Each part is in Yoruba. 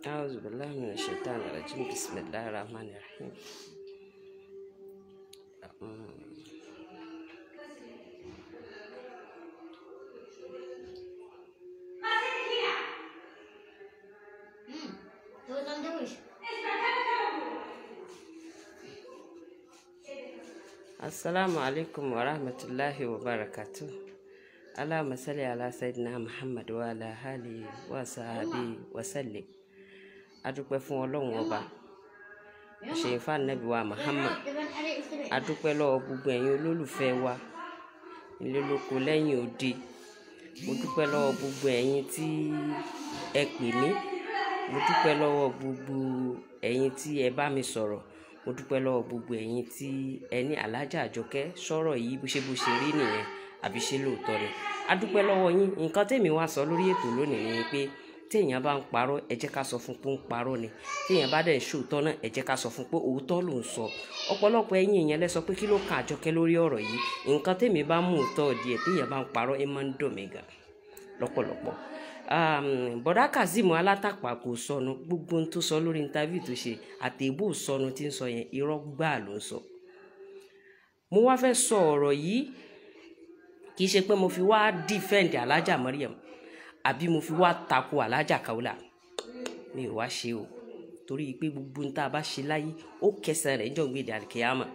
أعوذ بالله من الشيطان الرجيم بسم الله الرحمن الرحيم To tam dałeś. Assalamu alaikum wa rahmatullahi wa barakatuh. Allahumma salli ala sayyidina Muhammad wa ala alihi wa sahbihi wa sallim. A dúpẹ́ fún Ọlọ́run ọba. Ṣèyí fànàbí wa Muhammad. Dengan adik istri. A dúpẹ́ lọ́wọ́ gbogbo ẹ̀yin olólùfẹ́ wa. Ilé lóko lẹ́yìn òde. Mo dúpẹ́ lọ́wọ́ gbogbo ẹ̀yin tí ẹ pè mí. Mo dúpẹ́ lọ́wọ́ gbogbo ẹ̀yin tí ẹ bá mi sọ̀rọ̀. Mo dúpẹ́ lọ́wọ́ gbogbo ẹ̀yin tí ẹ ní Alájà Àjọkẹ́ sọ̀rọ̀ yìí bó ṣe bó ṣe rí nìyẹn àbí ṣe lóòótọ́ ni. A dúpẹ́ lọ́wọ́ yín. Nǹkan tèmi wá sọ lórí ètò lónìí ni pé téèyàn bá ń parọ́ ẹ jẹ́ ká sọ fún pé ó ń parọ́ ni téèyàn bá dẹ̀ ń ṣòótọ́ náà ẹ jẹ́ ká sọ fún pé òótọ́ ló ń sọ ọ̀pọ̀lọpọ̀ ẹ̀yin èèyàn lẹ sọ pé kí ló kan Àjọkẹ́ lórí ọ̀rọ̀ yìí nǹkan tèmi bá mú òótọ́ díẹ̀ téèyàn bá ń parọ́ ẹ máa ń dùn mí gan lọ́pọ̀lọpọ̀ um, bọ̀dá kazeem alátàpá kò sọnù gbogbo ohun tó sọ lórí interview tó ṣe àtẹ̀bù sọnù tí ń sọ yẹn irọ́ gbáà ló ń sọ mo wá fẹ́ sọ ọ̀rọ̀ yìí kì í ṣe pé mo fi wá defend alájà Mariam àbí mo fi wá tako alájà Kaola mi ò wá ṣe o torí pé gbogbo ohun tá a bá ṣe láyé ó kẹsàn rẹ̀ jọ̀ gbèdé àlìkèyàmà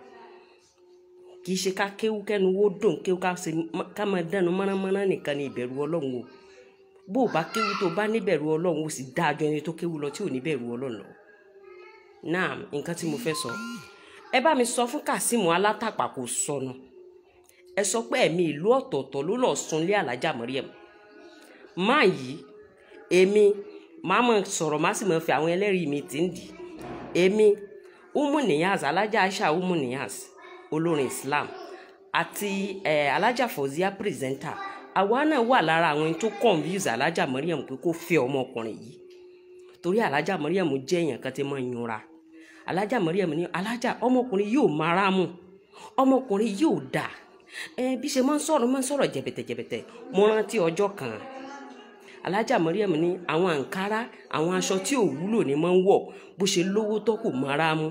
kì í ṣe ká kéwú kẹ́nu wó dùn kéwú ká ṣe ká máa dánu mọ́nàmọ́ná nìkan ní ìbẹ̀rù ọlọ́run o bó o bá kéwú tó o bá níbẹ̀rù ọlọ́run o sì dáa jọ ẹni tó kéwú lọ tí ò níbẹ̀rù ọlọ́run lọ. náà nǹkan tí mo fẹ́ sọ ẹ bá mi sọ fún Kazeem alátàpá kò sọnù ẹ sọ pé ẹ̀mí ìlú ọ̀tọ̀ọ̀tọ̀ ló lọ́ọ́ sunlé alájà Mariam máa yìí èmi máa mọ̀ sọ̀rọ̀ má sì mọ̀ fi àwọn ẹlẹ́rìí mi tì ń dì èmi umu niyaz alájà aisha umu niyaz olórin islam àti eh, alájà fọzíà pírẹsẹńtà àwa náà wà lára àwọn tó convince alájà Mariam pé kó fẹ́ ọmọkùnrin yìí torí alájà Mariam jẹ́ èèyàn kan tí máa ń yunra alájà Mariam ní alájà ọmọkùnrin yóò mara mu ọmọkùnrin yóò dà ẹ bí ṣe máa ń sọ̀rọ̀ máa ń sọ̀rọ̀ jẹ̀bẹ̀tẹ̀jẹ̀bẹ̀tẹ̀ mo rántí ọjọ́ kan alájà Mariam ní àwọn àǹkárá àwọn aṣọ tí ò wúlò ní máa ń wọ̀ bó ṣe lówó tó kò mara mu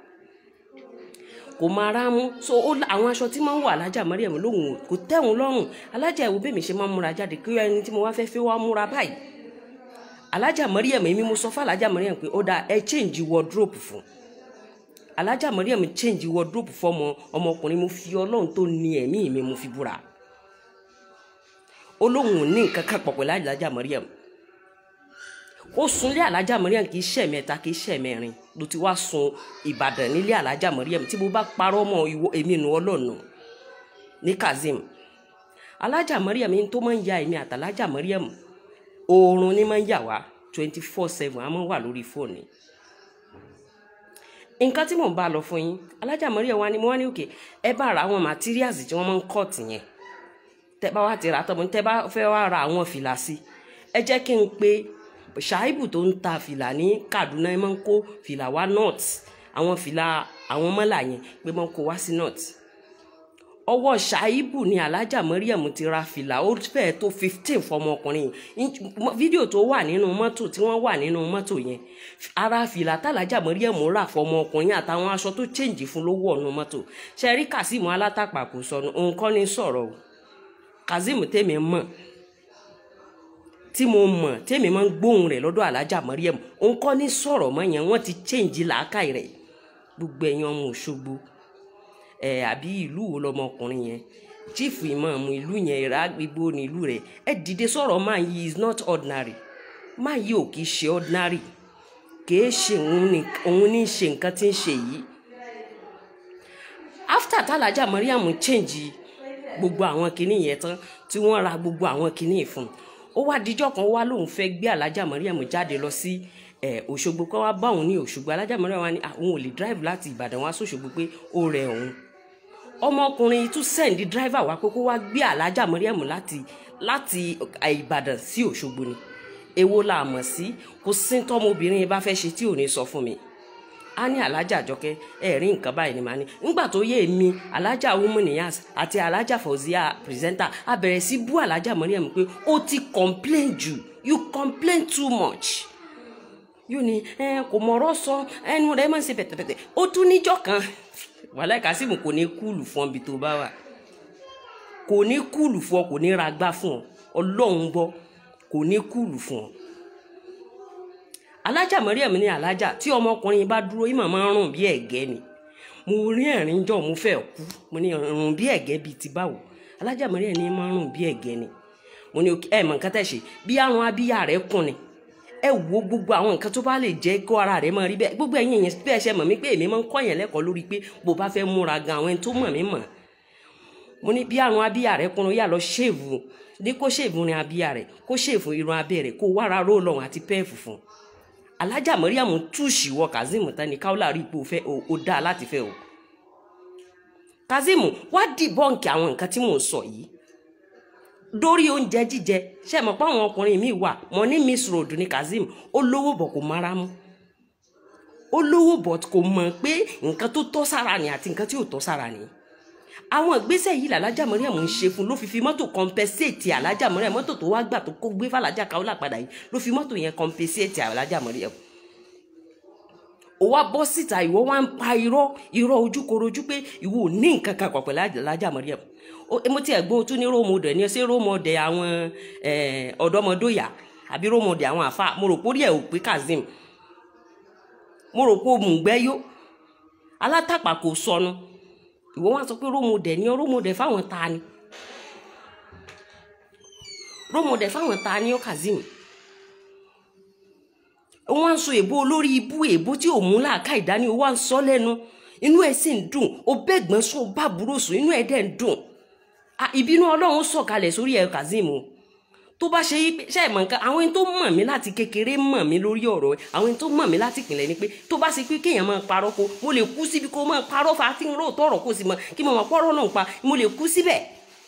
kò máa rá mú so ó àwọn aṣọ tí máa ń wọ alájà Mariam lóhùn kò tẹ́hùn lọ́rùn alájà ìwò bẹ́ẹ̀ mi ṣe máa ń múra jáde kí ẹni tí mo wá fẹ́ fẹ́ wá múra báyìí alájà Mariam èmi mo sọ fún alájà Mariam pé ó dáa ẹ change wardrobe fún alájà Mariam change wardrobe fọmọ ọmọkùnrin mo fi ọlọ́run tó ní ẹ̀mí mi mo fi búra olóhùn ò ní nǹkan kan pọ̀ pẹ̀lú alájà Mariam ó sunlé alájà Mariam kì í ṣe mẹ́ta kì í ṣe mẹ́rin ló ti wá sun Ìbàdàn nílé alájà Mariam tí mo bá parọ́ mọ́ ìwọ èmi nu ọlọ́nu ní Kazeem alájà Mariam yín tó máa ń ya èmi àtàlájà Mariam oorun ní máa ń yà wá twenty four seven a máa ń wà lórí fóònù nǹkan tí mò ń bá lọ fún yín alájà Mariam wa ni mo wá ní òkè ẹ bá ra àwọn materials tí wọ́n máa ń cut yẹn tẹ bá wá ti rà tọmọ tẹ bá fẹ́ wá ra àwọn fìlà sí ẹ jẹ́ kí n pe ṣáìbù tó ń ta fìlà ní Kaduna ẹ máa ń kó fìlà wá north àwọn fìlà àwọn mọ́là yẹn pé máa ń kó wá sí north ọwọ́ ṣáìbù ni alájà Mariam ti ra fìlà ó fẹ́ẹ̀ tó fifteen fọmọkùnrin fídíò tó wà nínú mọ́tò tí wọ́n wà nínú mọ́tò yẹn ara fìlà tàlájà Mariam rà fọmọkùnrin àtàwọn aṣọ tó change fún ló wọ̀ nínú mọ́tò ṣe rí Kazeem alátàpà kò sọnù nǹkan ní sọ̀rọ̀ o Kazeem tèmi mọ̀ tí mo mọ̀ tèmi máa ń gbóhùn rẹ̀ lọ́dọ̀ alájà Mariam òun kọ́ ní sọ̀rọ̀ mọ́ yẹn wọ́n ti change làákàyè rẹ̀ gbogbo ẹ̀yin ọmọ Òṣogbo ẹ̀ àbí ìlú wo lọmọkùnrin yẹn chief imam ìlú yẹn ìrà gbogbo ní ìlú rẹ̀ ẹ dìde sọ̀rọ̀ máa yí is not ordinary máa yí ò kì í ṣe ordinary kìí ṣe òun ní ṣe nǹkan tí ń ṣe yìí after tálájà Mariam change gbogbo àwọn kinní yẹn tán tí wọ́n ra gbogbo àwọn kinní fún un ó wá díjọ́ kan wá lóun fẹ́ gbé alájà Mariam jáde lọ sí ẹ Òṣogbo kó wá bá òun ní Òṣogbo alájà Mariam wá ní àwọn ò lè drive láti Ìbàdàn wá sóṣogbo pé ó rẹ òun ọmọkùnrin tún sẹ́ǹdì driver wá pé kó wá gbé alájà Mariam láti láti Ìbàdàn sí Òṣogbo ni èwo la mọ̀ sí kò sí tọ́mọbìnrin bá fẹ́ ṣe tí ò ní sọ fún mi a ní alájà àjọkẹ́ ẹ rí nǹkan báyìí ni màá ní nígbà tó yé mi alájà umu niyas àti alájà fọzíà pírẹsẹńtà a bẹ̀rẹ̀ sí bú alájà Mariam pé ó ti complain jù you complain too much yóò ní ẹ kò mọ̀rọ̀ sọ ẹnu rẹ̀ máa ń ṣe pẹ̀tẹ̀pẹ̀tẹ̀ ó tún níjọ́ kan wàhálà Kazeem kò ní kúùlù fún ọ bí tó bá wà kò ní kúùlù fún ọ kò ní ra gbá fún ọ ọlọ́run gbọ́ kò ní kúùlù fún ọ alájà Mariam ní alájà tí ọmọkùnrin bá dúró ìmọ̀ máa ń rùn bí ẹ̀gẹ́ ni mo rí ẹ̀rín jọ mo fẹ́ kú mo ní rùn bí ẹ̀gẹ́ bíi ti báwo alájà Mariam ní máa ń rùn bí ẹ̀gẹ́ ni mo ní ẹ mọ̀ nǹkan tẹ̀ ṣe bí àrùn abíyá rẹ̀ kùn ni ẹ wo gbogbo àwọn nǹkan tó bá lè jẹ́ kó ara rẹ̀ máa rí bẹ́ẹ̀ gbogbo ẹ̀yin yẹn bẹ́ẹ̀ ṣe mọ̀ mí pé èmi máa ń kọ́ yẹn lẹ́kọ̀ọ́ lórí pé bó bá fẹ́ múra gan àwọn ẹni tó mọ̀ mí mọ̀ mo ní bí àrùn abíyá rẹ̀ kùn yà lọ ṣèèvù ní kó ṣèèvù rin abíyá rẹ̀ kó ṣèèvù irun abẹ́ rẹ̀ kó wára ró lọ́hùn àti pẹ́ẹ̀fù fún un alájà Mariam túùṣì wọ Kazeem tán ni káwọlà rí ipò fẹ́ ó dáa láti fẹ́ o Kazeem wá dìbọ́ǹkì àwọn nǹkan tí mò ń sọ yìí dórí oúnjẹ jíjẹ ṣe mọ̀ pé àwọn ọkùnrin mi wà mọ̀ ní miss road ní Kazeem ó lówó bọ̀ kò mara mú ó lówó bọ̀ kò mọ̀ pé nǹkan tó tọ́ sára ni àti nǹkan tí ò tọ́ sára ni àwọn ìgbésẹ̀ yìí làlájà Mariam ń ṣe fún ló fi fi mọ́tò compensate alájà Mariam mọ́tò tó wá gbà tó kó gbé fàlájà Kaola padà yìí ló fi mọ́tò yẹn compensate alájà Mariam ó wá bọ́ síta ìwọ wá ń pa irọ́ irọ́ ojúkorojú pé ìwọ ò ní nǹkan kan pọ̀ pẹ̀lú alájà Mariam mo ti ẹ̀gbọ́n tún ní rómọdé ní ṣé rómọdé àwọn ọ̀dọ́mọdóyà àbí rómọdé àwọn àfa mo rò pé orí ẹ̀ ò pé Kazeem mo rò pé òmùgbẹ́yó alátàpà kò sọnù ìwọ wá sọ pé rómọdé ní rómọdé fáwọn ta ni rómọdé fáwọn ta ni ó Kazeem wọ́n ń sọ èbó olórí ibú èbó tí ò mú làákà ìdání wọ́n ń sọ lẹ́nu inú ẹ̀ sì ń dùn ó bẹ́gbọ́n sùn bá burú sùn inú ẹ̀ dẹ̀ ń dùn ìbínú ọlọ́run sọ̀kalẹ̀ sórí ẹ̀ Kazeem o tó bá ṣe yí pé ṣe é mọ̀ nǹkan àwọn ẹni tó mọ̀ mí láti kékeré mọ̀ mí lórí ọ̀rọ̀ àwọn ẹni tó mọ̀ mí láti ìpìlẹ̀ ni pé tó bá ṣe pé kéèyàn máa parọ́ ko mo lè kú síbi kó máa parọ́ fa tí n rò tọ̀rọ̀ kó sì mọ̀ kí mo mọ̀ pọ́rọ́ náà pa mo lè kú síbẹ̀.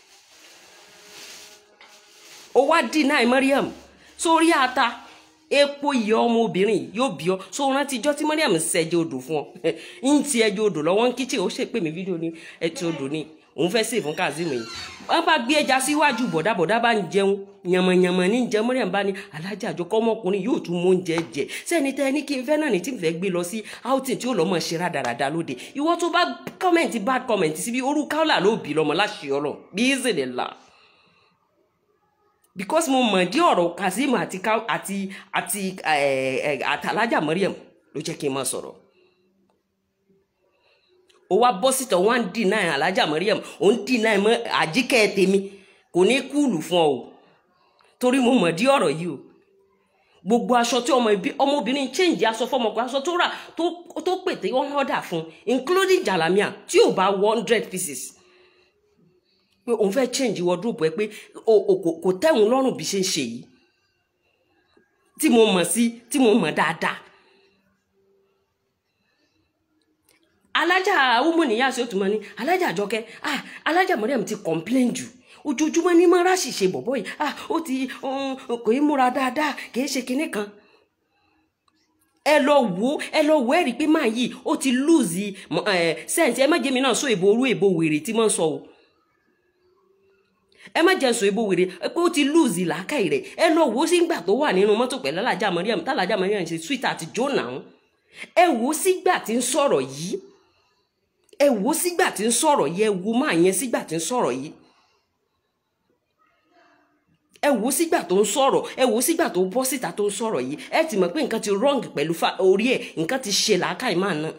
ó wá deny Mariam sórí ata epo ìyá ọmọbìnrin yóò bí ọ so rántí ijọ́ tí Mariam ṣẹjẹ odò fún ọ ń ti ẹjẹ odò lọ́wọ́ ń kíchìn ó ṣèpè mí fídíò ní ẹtì odò ni òun fẹ́ sè fún Kazeem yìí wọ́n bá gbé ẹja síwájú bọ̀dá bọ̀dá bá ń jẹun yànmọ̀yànmọ̀ ní jẹun Mariam bá ní alájà àjọkọ́ ọmọkùnrin yóò tún mú oúnjẹ jẹ sẹ́ni tẹ́ ní kí n fẹ́ náà ní tí n fẹ́ gbé lọ sí outing tí ó lọ́ mọ̀ ṣe rádaràda lóde ìwọ tó bá kọ́mẹ̀ntì bad comment síbi orú Kaola ló bì lọ́mọ láṣìí ọlọ́ bí ìzèlè la because mo mọ̀ dí ọ̀rọ̀ Kazeem àti àti àti àtàlájà Mariam ló jẹ́ kí n máa sọ̀rọ̀ ó wá bọ́ síta wọ́n á ń dì náà alájà Mariam ó ń dì náà mọ́ àjíkẹ́ tèmi kò ní kúùlù fún ọ o torí mo mọ̀ dí ọ̀rọ̀ yìí o gbogbo aṣọ tí ọmọbìnrin change aṣọ fọmọkùnrin aṣọ tó rà tó pètè one order fún including jalamiya tí ò bá one hundred pieces pé òun fẹ́ change wardrobe ẹ pé kò tẹ́hun lọ́rùn bí ṣe ń ṣe yìí tí mo mọ̀ sí tí mo mọ̀ dáadáa alájà wúmọ̀nìyà sí òtún mọ́ ní alájà àjọkẹ́ ah alájà Mariam ti complain jù ojoojúmọ́ ní mọ́ra ṣìṣe bọ̀bọ́ yìí ah ó ti kò í múra dáadáa kì í ṣe kinní kan ẹ lọ wo ẹ lọ wo ẹ rí i pé máa yìí ó ti lose sense ẹ má jẹ́ mi náà sọ èbó orú èbó wèrè tí mo ń sọ o ẹ má jẹ́ sọ èbó wèrè pé ó ti lose làákàyè rẹ̀ ẹ lọ wo sígbà tó wà nínú mọ́tò pẹ̀lú alájà Mariam tálájà Mariam ṣe sweet àti jonah ẹ wo sígbà tí ń sọ̀rọ̀ yìí ẹ wo sígbà tí ń sọ̀rọ̀ yìí ẹ wo máa yẹn sígbà tí ń sọ̀rọ̀ yìí ẹ wo sígbà tó ń sọ̀rọ̀ ẹ wo sígbà tó bọ́ síta tó ń sọ̀rọ̀ yìí ẹ ti mọ̀ pé nǹkan ti wrong pẹ̀lú orí ẹ̀ nǹkan ti ṣe làákàyè máa ná.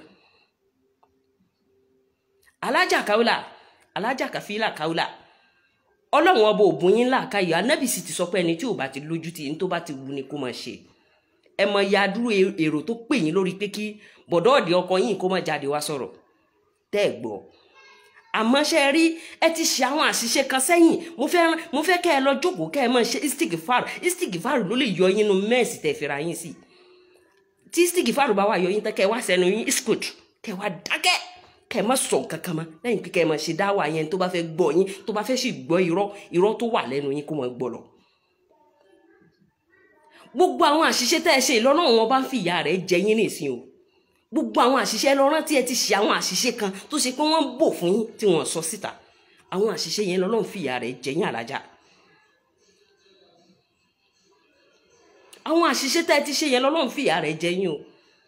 alájà Kaola alájà Kafila Kaola ọlọ́run ọba òbún yín làákàyè anábì sì ti sọ pé ẹni tí ò bá ti lójú ti ní tó bá ti wù ni kó máa ṣe ẹ mọ ya dúró èrò tó pè yín lórí pé kí bọ̀dọ́ọ̀dì ọkọ yín kó má jáde wá sọ̀rọ̀ tẹ́ ẹ̀ gbọ́ àmọ́ ṣe rí ẹ ti ṣe àwọn àṣìṣe kan sẹ́yìn mo fẹ́ mo fẹ́ kẹ́ ẹ lọ jókòó kẹ́ ẹ máa ṣe istigifar istigifar ló lè yọ yín nu mẹ́ẹ̀sì tẹ̀ fira yín sí tí istigifar bá wà yọ yín tán kẹ́ ẹ wá sẹ́nu yín iskut kẹ́ ẹ wá dákẹ́ kẹ́ ẹ má sọ kankan mọ́ lẹ́yìn pé kẹ́ ẹ máa ṣe dáwà yẹn tó bá fẹ́ gbọ́ yín tó bá fẹ́ sì gbọ́ irọ́ irọ́ tó wà lẹ́nu yín kó máa gbọ́ lọ gbogbo àwọn àṣìṣe tẹ́ ẹ ṣe ìlọ́nà wọn bá ń fi ìyá rẹ̀ jẹ yín nìsín o gbogbo àwọn àṣìṣe lọ́rán tí ẹ ti ṣe àwọn àṣìṣe kan tó ṣe pé wọ́n ń bò fún yín tí wọ́n sọ síta àwọn àṣìṣe yẹn lọ́lọ́run fi ìyá rẹ̀ jẹ yín àlájá àwọn àṣìṣe tẹ́ ẹ ti ṣe yẹn lọ́lọ́run fìyà rẹ̀ jẹ yín o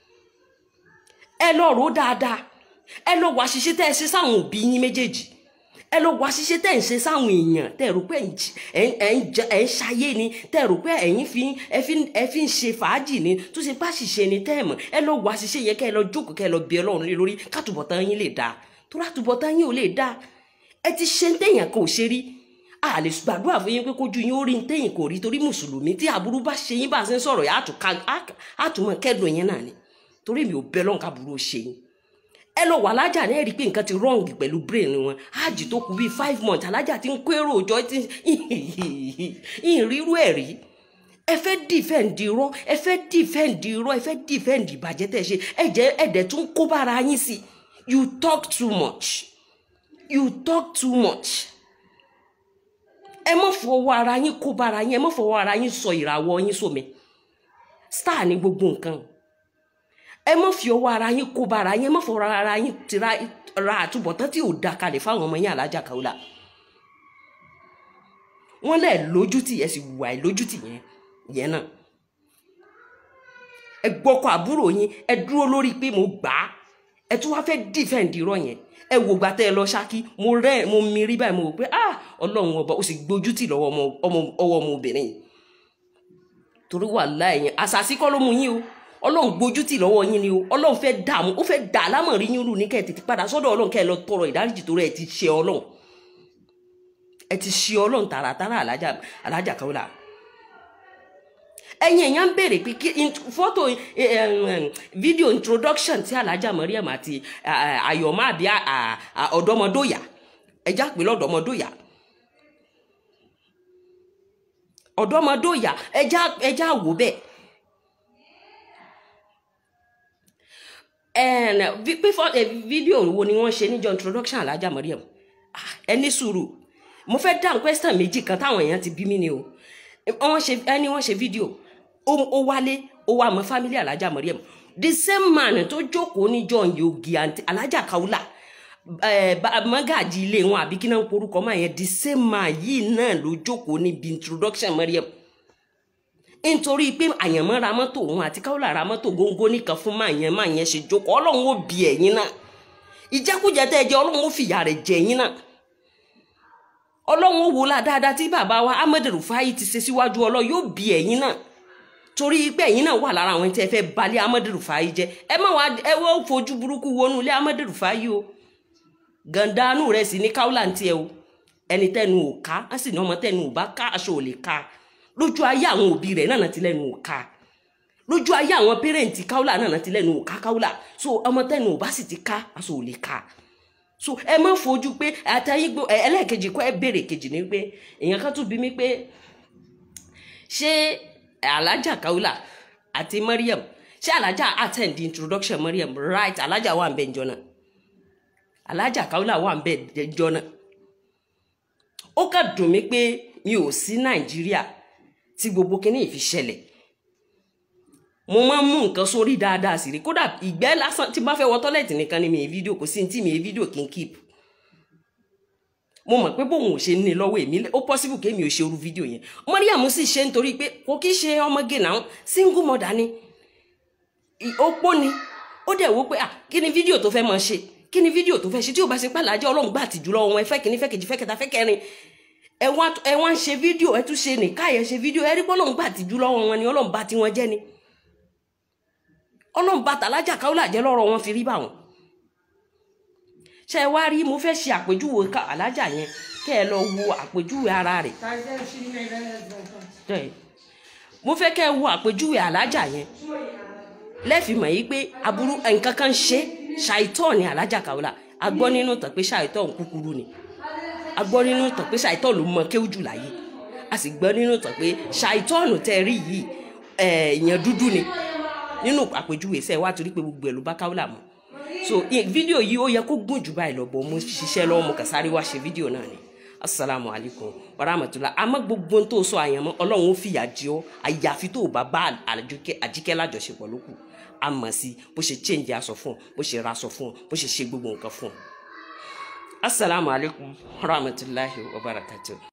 ẹ lọ rò ó dáadáa ẹ lọ wá àṣìṣe tẹ́ ẹ ṣe sáwọn òbí yín méjèèjì ẹ lọ wá àṣìṣe tẹ́ ẹ ń ṣe sáwọn èèyàn tẹ́ ẹ rò pé ẹ ń j- ẹ ń- ẹ ń j- ẹ ń ṣayé ni tẹ́ ẹ rò pé ẹ̀yin fi ń- ẹ fi ń- ẹ fi ń ṣe fàájì ni tó ṣe bá ṣìṣe ni tẹ́ ẹ mọ̀ ẹ lọ wá àṣìṣe yẹn kẹ́ ẹ lọ jókòó kẹ́ ẹ lọ bí Ọlọ́run lé lórí kátùbọ̀tán yín lè dáa tó látùbọ̀tán yín ò lè dáa ẹ ti ṣe ń téèyàn kan ò ṣe rí a lè gbàdúrà fún yín pé kójú yín ó rí ń téèyàn kò rí torí mùsùlùmí tí aburú bá ṣe yín bá a ṣe ń sọ̀rọ̀ yà á tún mọ̀ kẹ́dùn yín náà ni torí mi ò bẹ lọ́nkà burú ó ṣe yín ẹ lọ wà alájà náà rí i pé nǹkan ti wrong pẹ̀lú brain wọn ájì tó kù bíi five months alájà ti ń kó èrò òjò tí ìrírú ẹ̀ rí ẹ fẹ́ defend irọ́ ẹ fẹ́ defend irọ́ ẹ fẹ́ defend ìbàjẹ́ tẹ̀ ṣe ẹ jẹ́ ẹ̀dẹ̀ tún kó bára yín sí you talk too much you talk too much ẹ má fọwọ́ ara yín kó bára yín ẹ má fọwọ́ ara yín sọ ìràwọ̀ yín sómi star ni gbogbo nǹkan ẹ má fi ọwọ́ ara yín kó bára yín ẹ má fọwọ́ ara yín ti ra ra àtúbọ̀tán tí ò da kalẹ̀ fáwọn ọmọ yín alájà Kaola wọ́n lẹ̀ lójútì ẹ sì wà ẹ lójútì yẹn yẹn náà ẹ gbọ́kọ̀ àbúrò yín ẹ dúró lórí pé mo gbà á ẹ tún wá fẹ́ defend irọ́ yẹn ẹ wò gbà tẹ́ ẹ lọ ṣákí mo rẹ́ mo mirí báyìí mo wò pé ah ọlọ́run ọba ó sì gbójútì lọ́wọ́ ọmọ ọmọ ọwọ́ ọmọbìnrin yìí torí wà láàyè àṣàṣì kọ́ ló mú yín o ọlọ́run gbójútì lọ́wọ́ yín ni o ọlọ́run fẹ́ dààmú ó fẹ́ dà lámọ̀rí yín rù ní kẹ́ ẹ tètè padà sọ́dọ̀ ọlọ́run kẹ́ ẹ lọ tọrọ ìdáríjì torí ẹ ti ṣe ọlọ́run ẹ ti ṣe ọlọ́run tààràtàrà alájà alájà Kaola ẹ̀yin èèyàn ń béèrè pé kí int- fọ́tò eh, eh, fídíò introduction tí alájà Mariam àti ah, Ayọ̀mọ́ àbí ah, ah, ọ̀dọ́mọdóyà ẹja pè lọ́dọ́mọdóyà ọ̀dọ́mọdóyà ẹja ẹja wò bẹ́ẹ̀ ẹn vi- pé fọ ẹ fídíò wo ni wọ́n ṣe níjọ́ introduction alájà Mariam Ah, ẹ ní sùúrù mo fẹ́ dáhùn question méjì kan táwọn èèyàn ti bí mí ni o wọ́n ṣe ẹni wọ́n ṣe fídíò ó ó wálé ó wá mọ family alájà Mariam the same man tó jókòó níjọ́ yogi àǹtí alájà Kaola ẹ bá mọ́gàjì ilé wọn àbí kí náà ń porúkọ máa yẹn the same man yìí náà ló jókòó níbi introduction Mariam nítorí pé àyànmọ́ ra mọ́tò òun àti Kaola ra mọ́tò góńgó nìkan fún máa yẹn máa yẹn ṣe jókòó ọlọ́run ó bí ẹ̀yin náà ìjẹkújẹ tẹ́ ẹ jẹ ọlọ́run ó fìyà rẹ̀ jẹ yín náà ọlọ́run ó wò lá dáadáa tí bàbá wa Ahmed Rufai ti ṣe síwájú ọlọ́run yóò bí ẹ̀yin náà torí pé ẹ̀yin náà wà lára àwọn tí ẹ fẹ́ balẹ̀ Ahmed Rufai jẹ ẹ má wá ẹ wọ́n fojú burúkú wọnú ilé Ahmed Rufai o gàndánù rẹ̀ sì ní Kaola ń tiẹ̀ o ẹni tẹnu ò ká á sì ní ọmọ tẹnu ò bá ká aṣọ ò lè ká lójú ayé àwọn òbí rẹ̀ náà ti lẹ́nu ò ká lójú ayé àwọn pẹrẹǹtì Kaola náà ti lẹ́nu ò ká Kaola so ọmọ tẹnu ò bá sì ti ká aṣọ ò lè ká so ẹ má fojú pé àtàyè gbó ẹ ẹlẹ́ẹ̀kejì kọ́ ẹ béèrè kejì ni pé èèyàn kan tún bí mi pé ṣé alájà Kaola àti Mariam ṣé alájà attend the introduction Mariam right alájà wà ń bẹ ǹjọ́ náà alájà Kaola wà ń bẹ ǹjọ́ náà ó kà dùn mí pé mi ò sí Nàìjíríà tí gbogbo kinní yìí fi ṣẹlẹ̀ mo máa ń mú nǹkan sórí dáadáa sí rí kódà ìgbẹ́ lásán tí bá fẹ́ wọ tọ́lẹ̀tì nìkan ni mi ì fídíò kò sí ní tí mi ì fídíò kí n keep mo mọ̀ pé bóun ò ṣe ní lọ́wọ́ èmi ó possible kémi ò ṣe irú fídíò yẹn Mariam sì ṣe nítorí pé kò kí ṣe ọmọge náà single mother ni ì- opó ni ó dẹ̀ wò pé à kí ni fídíò tó fẹ́ máa ṣe kí ni fídíò tó fẹ́ ṣe tí ò bá ṣe pàlàjẹ́ ọlọ́run gbà tìjú lọ́wọ́ wọn ẹ fẹ́ kìíní fẹ́ kejì fẹ́ kẹta fẹ́ kẹrin ẹ wá ẹ wá ń ṣe fídíò ẹ tún ṣe nìka ẹ ṣe fídíò ẹ rí pé ọlọ́run gbà tìjú lọ́wọ́ wọn ni ọlọ́run bá tiwọn jẹ́ ni ọlọ́run bá tàlájà Kaola jẹ́ lọ́rọ̀ wọn fi rí báwọn ṣe wá rí mo fẹ́ ṣe àpèjúwe ká alájà yẹn kẹ́ ẹ lọ wo àpèjúwe ara rẹ̀ tẹ́ ẹ. mo fẹ́ kẹ́ ẹ wo àpèjúwe alájà yẹn lẹ́fì mọ̀ yìí pé aburú nǹkan kan ṣe ṣàìtọ́ ni alájà Kaola a gbọ́ nínú tàn pé ṣàìtọ́ kúkúrú ni a gbọ́ nínú tàn pé ṣàìtọ́ ló mọ kéwù jù láyé a sì gbọ́ nínú tàn pé ṣàìtọ́ọ̀nù tẹ́ ẹ rí yìí èèyàn dúdú ni nínú àpèjúwe sẹ́ẹ̀ wá torí pé gbogbo ẹ̀ ló bá Kaola mọ́ so i- fídíò yìí ó yẹ kó gùn jù báyìí lọ bọ̀ mo ṣiṣẹ́ lọ́wọ́ mo kà sáré wá ṣe fídíò náà ni asalaamu alaykum wa rahmatulah àmọ́ gbogbo ohun tó sọ àyànmọ́ ọlọ́run ó fìyà jẹ ọ́ àyàfi tó o bá bá àjọkẹ́ àjíkẹ́ lájọṣepọ̀ lókù a mọ̀ sí bó ṣe change aṣọ fún ọ bó ṣe ra aṣọ fún ọ bó ṣe ṣe gbogbo nǹkan fún ọ asalaamu alaykum wa rahmatulahi wa barakatuh.